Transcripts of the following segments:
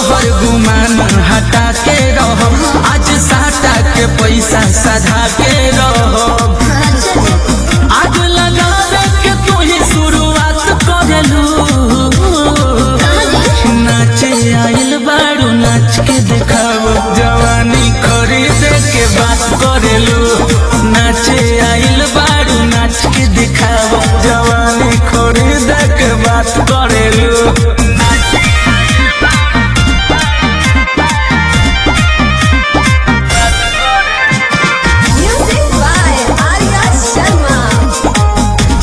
तोहर गुमान हटा के रहो आज साटा के पैसा सधा के रहो आग लगावे के तू ही शुरुआत करलू नाचे आइल बारू नाच के देखाओ जवानी खरीदे के बात करेलू नाचे आइल बारू नाच के दिखाओ जवानी खरीदे के बात करेलू Music by Arya Sharma.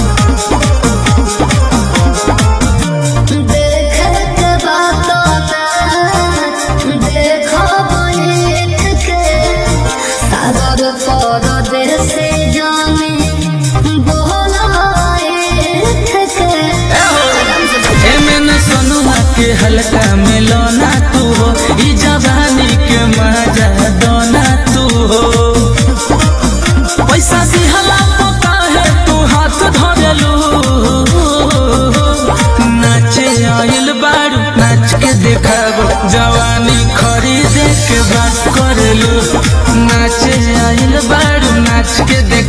देखत बातों में देखो बैठ के सागर परदेश जाने बोलाए के एमे न सोनुआ के हल्का मिलोना तू हो ई जवानी के मजा दोना तू हो पैसा दिहला तो काहे तू हाथ धरलू नाचे आइल बारू नाच के देखाबो जवानी खरीदे के बात करलू नाचे आइल बारू नाच के देख